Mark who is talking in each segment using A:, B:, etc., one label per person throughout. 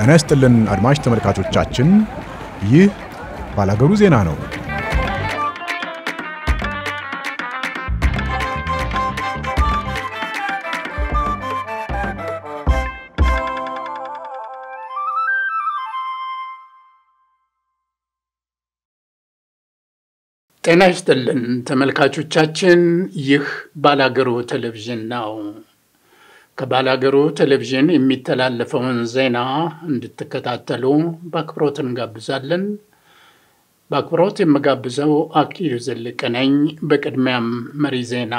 A: ጤና ይስጥልን አድማጭ ተመልካቾቻችን፣ ይህ ባላገሩ ዜና ነው።
B: ጤና ይስጥልን ተመልካቾቻችን፣ ይህ ባላገሩ ቴሌቪዥን ነው። ከባላገሩ ቴሌቪዥን የሚተላለፈውን ዜና እንድትከታተሉ በአክብሮት እንጋብዛለን። በአክብሮት የምጋብዘው አክሊሉ ዘለቀ ነኝ። በቅድሚያም መሪ ዜና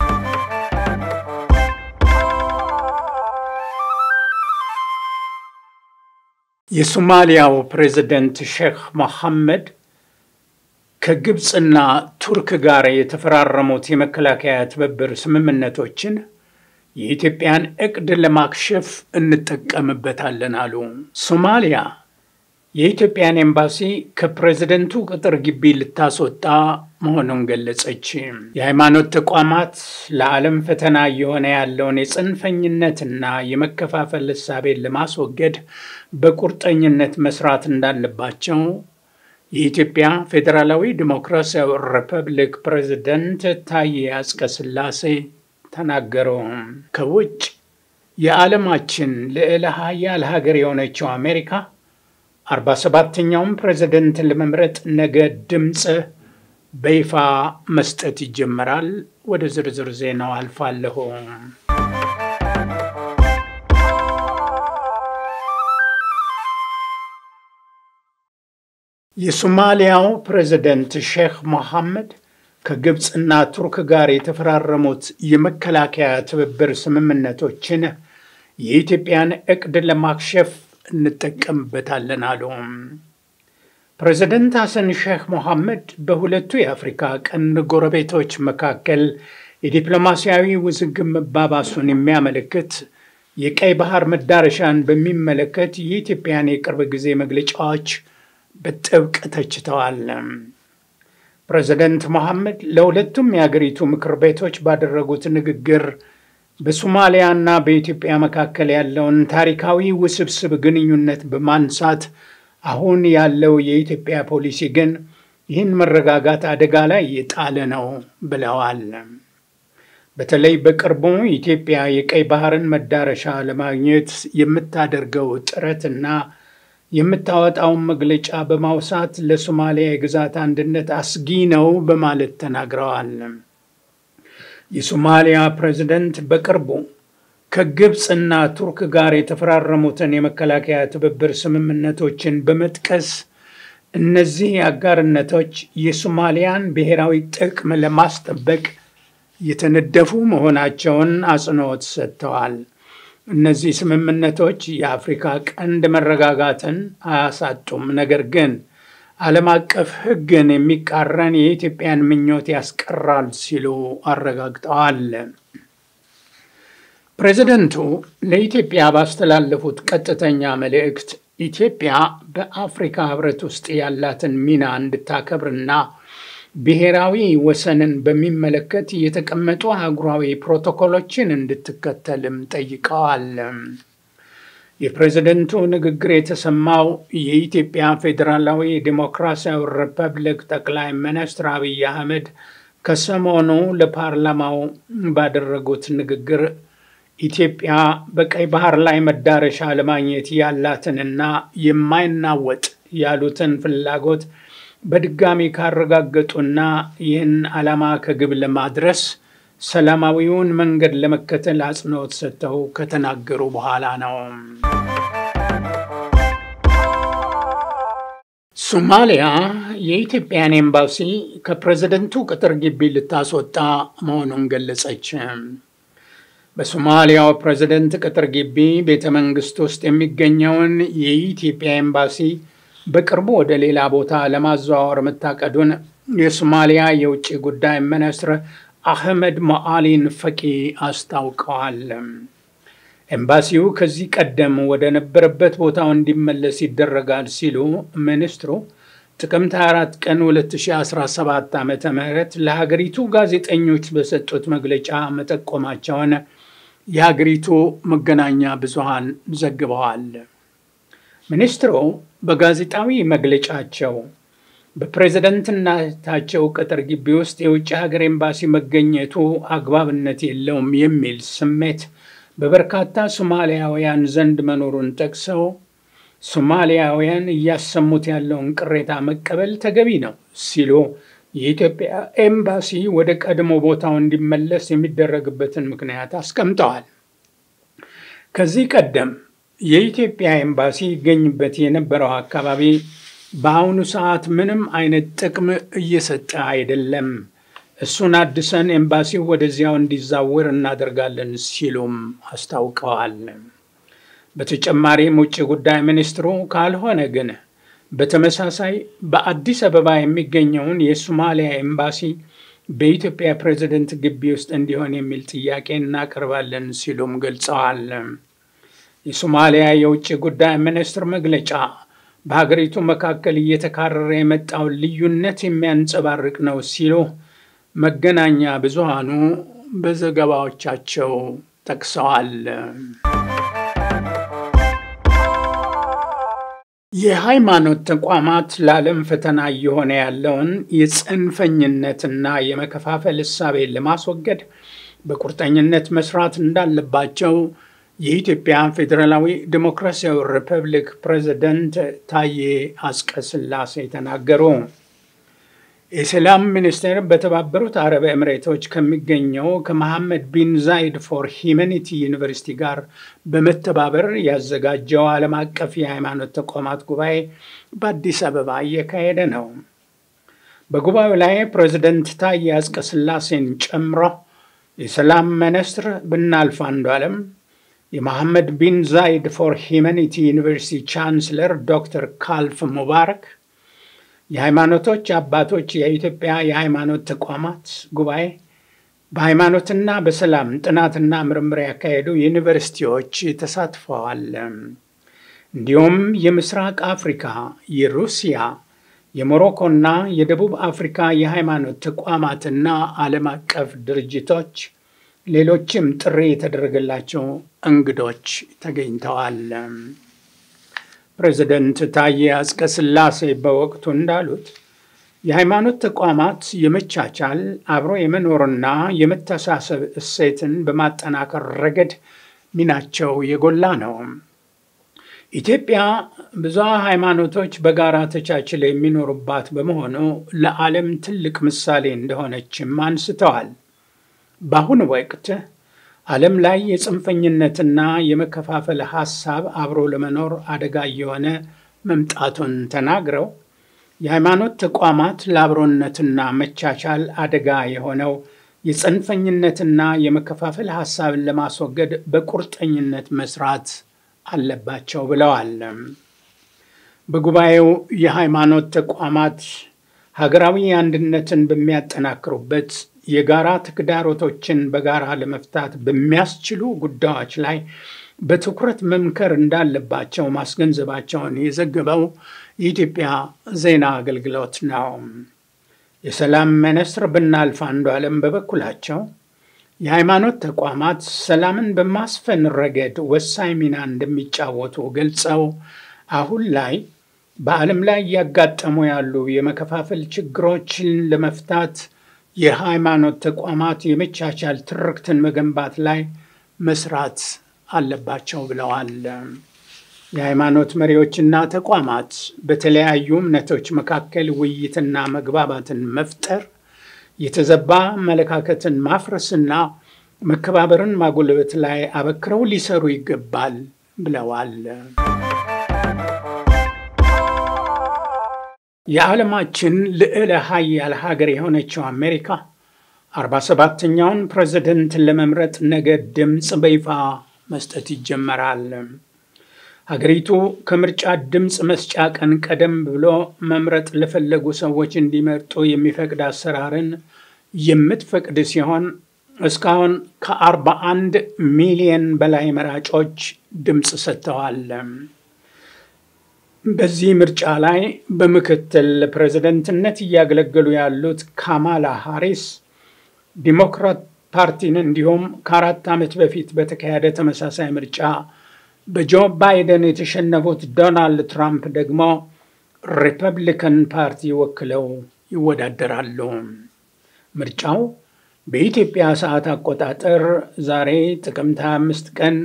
B: የሶማሊያው ፕሬዚደንት ሼክ መሐመድ ከግብፅና ቱርክ ጋር የተፈራረሙት የመከላከያ ትብብር ስምምነቶችን የኢትዮጵያን እቅድ ለማክሸፍ እንጠቀምበታለን አሉ። ሶማሊያ የኢትዮጵያን ኤምባሲ ከፕሬዝደንቱ ቅጥር ግቢ ልታስወጣ መሆኑን ገለጸች። የሃይማኖት ተቋማት ለዓለም ፈተና እየሆነ ያለውን የጽንፈኝነትና የመከፋፈል እሳቤን ለማስወገድ በቁርጠኝነት መስራት እንዳለባቸው የኢትዮጵያ ፌዴራላዊ ዲሞክራሲያዊ ሪፐብሊክ ፕሬዝደንት ታዬ አጽቀሥላሴ ተናገሩ። ከውጭ የዓለማችን ልዕለ ሀያል ሀገር የሆነችው አሜሪካ አርባ ሰባተኛውን ፕሬዝደንት ለመምረጥ ነገ ድምፅ በይፋ መስጠት ይጀመራል። ወደ ዝርዝር ዜናው አልፋለሁ። የሶማሊያው ፕሬዝደንት ሼክ መሐመድ ከግብፅና ቱርክ ጋር የተፈራረሙት የመከላከያ ትብብር ስምምነቶችን የኢትዮጵያን እቅድ ለማክሸፍ እንጠቀምበታለን አሉ። ፕሬዝደንት ሐሰን ሼክ መሐመድ በሁለቱ የአፍሪካ ቀንድ ጎረቤቶች መካከል የዲፕሎማሲያዊ ውዝግብ መባባሱን የሚያመለክት የቀይ ባህር መዳረሻን በሚመለከት የኢትዮጵያን የቅርብ ጊዜ መግለጫዎች በጥብቅ ተችተዋል። ፕሬዝደንት መሐመድ ለሁለቱም የአገሪቱ ምክር ቤቶች ባደረጉት ንግግር በሶማሊያና በኢትዮጵያ መካከል ያለውን ታሪካዊ ውስብስብ ግንኙነት በማንሳት አሁን ያለው የኢትዮጵያ ፖሊሲ ግን ይህን መረጋጋት አደጋ ላይ የጣለ ነው ብለዋል። በተለይ በቅርቡ ኢትዮጵያ የቀይ ባህርን መዳረሻ ለማግኘት የምታደርገው ጥረትና የምታወጣውን መግለጫ በማውሳት ለሶማሊያ የግዛት አንድነት አስጊ ነው በማለት ተናግረዋል። የሶማሊያ ፕሬዝደንት በቅርቡ ከግብፅና ቱርክ ጋር የተፈራረሙትን የመከላከያ ትብብር ስምምነቶችን በመጥቀስ እነዚህ አጋርነቶች የሶማሊያን ብሔራዊ ጥቅም ለማስጠበቅ የተነደፉ መሆናቸውን አጽንዖት ሰጥተዋል። እነዚህ ስምምነቶች የአፍሪካ ቀንድ መረጋጋትን አያሳጡም፣ ነገር ግን ዓለም አቀፍ ሕግን የሚቃረን የኢትዮጵያን ምኞት ያስቀራል ሲሉ አረጋግጠዋል። ፕሬዚደንቱ ለኢትዮጵያ ባስተላለፉት ቀጥተኛ መልእክት ኢትዮጵያ በአፍሪካ ሕብረት ውስጥ ያላትን ሚና እንድታከብርና ብሔራዊ ወሰንን በሚመለከት የተቀመጡ አህጉራዊ ፕሮቶኮሎችን እንድትከተልም ጠይቀዋል። የፕሬዝደንቱ ንግግር የተሰማው የኢትዮጵያ ፌዴራላዊ ዴሞክራሲያዊ ሪፐብሊክ ጠቅላይ ሚኒስትር አብይ አህመድ ከሰሞኑ ለፓርላማው ባደረጉት ንግግር ኢትዮጵያ በቀይ ባህር ላይ መዳረሻ ለማግኘት ያላትንና የማይናወጥ ያሉትን ፍላጎት በድጋሚ ካረጋገጡና ይህን ዓላማ ከግብ ለማድረስ ሰላማዊውን መንገድ ለመከተል አጽንኦት ሰጥተው ከተናገሩ በኋላ ነው። ሶማሊያ የኢትዮጵያን ኤምባሲ ከፕሬዝደንቱ ቅጥር ግቢ ልታስወጣ መሆኑን ገለጸች። በሶማሊያው ፕሬዝደንት ቅጥር ግቢ ቤተ መንግስት ውስጥ የሚገኘውን የኢትዮጵያ ኤምባሲ በቅርቡ ወደ ሌላ ቦታ ለማዘዋወር መታቀዱን የሶማሊያ የውጭ ጉዳይ ሚኒስትር አህመድ ሞአሊን ፈቂ አስታውቀዋል። ኤምባሲው ከዚህ ቀደም ወደ ነበረበት ቦታው እንዲመለስ ይደረጋል ሲሉ ሚኒስትሩ ጥቅምት 24 ቀን 2017 ዓ ም ለሀገሪቱ ጋዜጠኞች በሰጡት መግለጫ መጠቆማቸውን የሀገሪቱ መገናኛ ብዙሃን ዘግበዋል። ሚኒስትሩ በጋዜጣዊ መግለጫቸው በፕሬዝደንትነታቸው ቅጥር ግቢ ውስጥ የውጭ ሀገር ኤምባሲ መገኘቱ አግባብነት የለውም የሚል ስሜት በበርካታ ሶማሊያውያን ዘንድ መኖሩን ጠቅሰው ሶማሊያውያን እያሰሙት ያለውን ቅሬታ መቀበል ተገቢ ነው ሲሉ የኢትዮጵያ ኤምባሲ ወደ ቀድሞ ቦታው እንዲመለስ የሚደረግበትን ምክንያት አስቀምጠዋል። ከዚህ ቀደም የኢትዮጵያ ኤምባሲ ይገኝበት የነበረው አካባቢ በአሁኑ ሰዓት ምንም አይነት ጥቅም እየሰጠ አይደለም፣ እሱን አድሰን ኤምባሲው ወደዚያው እንዲዛወር እናደርጋለን ሲሉም አስታውቀዋል። በተጨማሪም ውጭ ጉዳይ ሚኒስትሩ ካልሆነ ግን በተመሳሳይ በአዲስ አበባ የሚገኘውን የሶማሊያ ኤምባሲ በኢትዮጵያ ፕሬዝደንት ግቢ ውስጥ እንዲሆን የሚል ጥያቄ እናቀርባለን ሲሉም ገልጸዋል። የሶማሊያ የውጭ ጉዳይ ሚኒስትር መግለጫ በሀገሪቱ መካከል እየተካረረ የመጣውን ልዩነት የሚያንጸባርቅ ነው ሲሉ መገናኛ ብዙሃኑ በዘገባዎቻቸው ጠቅሰዋል። የሃይማኖት ተቋማት ለዓለም ፈተና እየሆነ ያለውን የጽንፈኝነትና የመከፋፈል እሳቤን ለማስወገድ በቁርጠኝነት መስራት እንዳለባቸው የኢትዮጵያ ፌዴራላዊ ዴሞክራሲያዊ ሪፐብሊክ ፕሬዝደንት ታዬ አጽቀሥላሴ ተናገሩ። የሰላም ሚኒስቴር በተባበሩት አረብ ኤምሬቶች ከሚገኘው ከመሐመድ ቢን ዛይድ ፎር ሂዩማኒቲ ዩኒቨርሲቲ ጋር በመተባበር ያዘጋጀው ዓለም አቀፍ የሃይማኖት ተቋማት ጉባኤ በአዲስ አበባ እየካሄደ ነው። በጉባኤው ላይ ፕሬዝደንት ታዬ አጽቀሥላሴን ጨምሮ የሰላም ሚኒስትር ብናልፍ አንዱዓለም የመሐመድ ቢን ዛይድ ፎር ሂዩማኒቲ ዩኒቨርሲቲ ቻንስለር ዶክተር ካልፍ ሙባረክ የሃይማኖቶች አባቶች የኢትዮጵያ የሃይማኖት ተቋማት ጉባኤ በሃይማኖትና በሰላም ጥናትና ምርምር ያካሄዱ ዩኒቨርሲቲዎች ተሳትፈዋል። እንዲሁም የምስራቅ አፍሪካ፣ የሩሲያ፣ የሞሮኮና የደቡብ አፍሪካ የሃይማኖት ተቋማትና ዓለም አቀፍ ድርጅቶች ሌሎችም ጥሪ የተደረገላቸው እንግዶች ተገኝተዋል። ፕሬዚደንት ታዬ አጽቀሥላሴ በወቅቱ እንዳሉት የሃይማኖት ተቋማት የመቻቻል አብሮ የመኖርና የመተሳሰብ እሴትን በማጠናከር ረገድ ሚናቸው የጎላ ነው። ኢትዮጵያ ብዙ ሃይማኖቶች በጋራ ተቻችለው የሚኖሩባት በመሆኑ ለዓለም ትልቅ ምሳሌ እንደሆነችም አንስተዋል። በአሁኑ ወቅት ዓለም ላይ የጽንፈኝነትና የመከፋፈል ሐሳብ አብሮ ለመኖር አደጋ እየሆነ መምጣቱን ተናግረው የሃይማኖት ተቋማት ለአብሮነትና መቻቻል አደጋ የሆነው የጽንፈኝነትና የመከፋፈል ሐሳብን ለማስወገድ በቁርጠኝነት መስራት አለባቸው ብለዋል። በጉባኤው የሃይማኖት ተቋማት ሀገራዊ አንድነትን በሚያጠናክሩበት የጋራ ተግዳሮቶችን በጋራ ለመፍታት በሚያስችሉ ጉዳዮች ላይ በትኩረት መምከር እንዳለባቸው ማስገንዘባቸውን የዘገበው የኢትዮጵያ ዜና አገልግሎት ነው። የሰላም ሚኒስትር ብናልፍ አንዱዓለም በበኩላቸው የሃይማኖት ተቋማት ሰላምን በማስፈን ረገድ ወሳኝ ሚና እንደሚጫወቱ ገልጸው አሁን ላይ በዓለም ላይ እያጋጠሙ ያሉ የመከፋፈል ችግሮችን ለመፍታት የሃይማኖት ተቋማት የመቻቻል ትርክትን መገንባት ላይ መስራት አለባቸው ብለዋል። የሃይማኖት መሪዎችና ተቋማት በተለያዩ እምነቶች መካከል ውይይትና መግባባትን መፍጠር፣ የተዘባ አመለካከትን ማፍረስና መከባበርን ማጎልበት ላይ አበክረው ሊሰሩ ይገባል ብለዋል። የዓለማችን ልዕለ ሀያል ሀገር የሆነችው አሜሪካ አርባ ሰባተኛውን ፕሬዝደንት ለመምረጥ ነገ ድምፅ በይፋ መስጠት ይጀመራል። ሀገሪቱ ከምርጫ ድምፅ መስጫ ቀን ቀደም ብሎ መምረጥ ለፈለጉ ሰዎች እንዲመርጡ የሚፈቅድ አሰራርን የምትፈቅድ ሲሆን እስካሁን ከአርባ አንድ ሚሊየን በላይ መራጮች ድምፅ ሰጥተዋል። በዚህ ምርጫ ላይ በምክትል ፕሬዝደንትነት እያገለገሉ ያሉት ካማላ ሃሪስ ዲሞክራት ፓርቲን እንዲሁም ከአራት ዓመት በፊት በተካሄደ ተመሳሳይ ምርጫ በጆ ባይደን የተሸነፉት ዶናልድ ትራምፕ ደግሞ ሪፐብሊካን ፓርቲ ወክለው ይወዳደራሉ። ምርጫው በኢትዮጵያ ሰዓት አቆጣጠር ዛሬ ጥቅምት 25 ቀን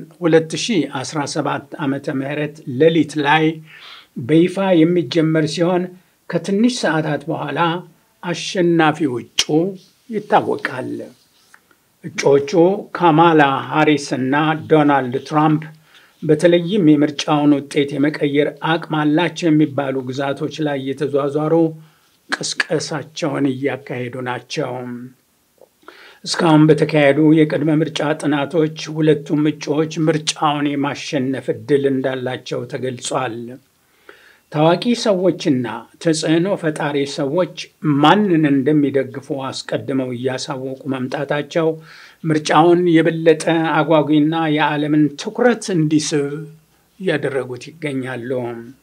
B: 2017 ዓ ም ሌሊት ላይ በይፋ የሚጀመር ሲሆን ከትንሽ ሰዓታት በኋላ አሸናፊው እጩ ይታወቃል። እጩዎቹ ካማላ ሃሪስ እና ዶናልድ ትራምፕ በተለይም የምርጫውን ውጤት የመቀየር አቅም አላቸው የሚባሉ ግዛቶች ላይ እየተዟዟሩ ቅስቀሳቸውን እያካሄዱ ናቸው። እስካሁን በተካሄዱ የቅድመ ምርጫ ጥናቶች ሁለቱም እጩዎች ምርጫውን የማሸነፍ ዕድል እንዳላቸው ተገልጿል። ታዋቂ ሰዎችና ተጽዕኖ ፈጣሪ ሰዎች ማንን እንደሚደግፉ አስቀድመው እያሳወቁ መምጣታቸው ምርጫውን የበለጠ አጓጊና የዓለምን ትኩረት እንዲስብ እያደረጉት ይገኛሉ።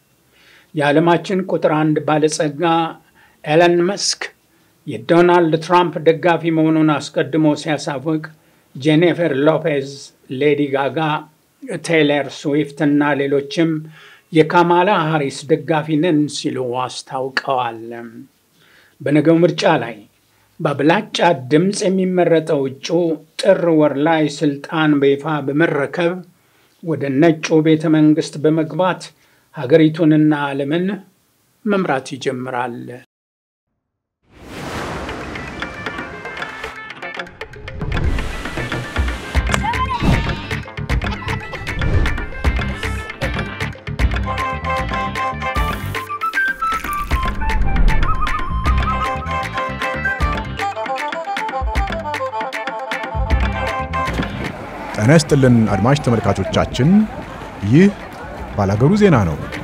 B: የዓለማችን ቁጥር አንድ ባለጸጋ ኤለን መስክ የዶናልድ ትራምፕ ደጋፊ መሆኑን አስቀድሞ ሲያሳውቅ ጄኒፈር ሎፔዝ፣ ሌዲ ጋጋ፣ ቴይለር ስዊፍት እና ሌሎችም የካማላ ሃሪስ ደጋፊ ነን ሲሉ አስታውቀዋል። በነገው ምርጫ ላይ በአብላጫ ድምፅ የሚመረጠው እጩ ጥር ወር ላይ ስልጣን በይፋ በመረከብ ወደ ነጩ ቤተ መንግስት በመግባት ሀገሪቱንና ዓለምን መምራት ይጀምራል።
A: ጤና ይስጥልን አድማጭ ተመልካቾቻችን፣ ይህ ባላገሩ ዜና ነው።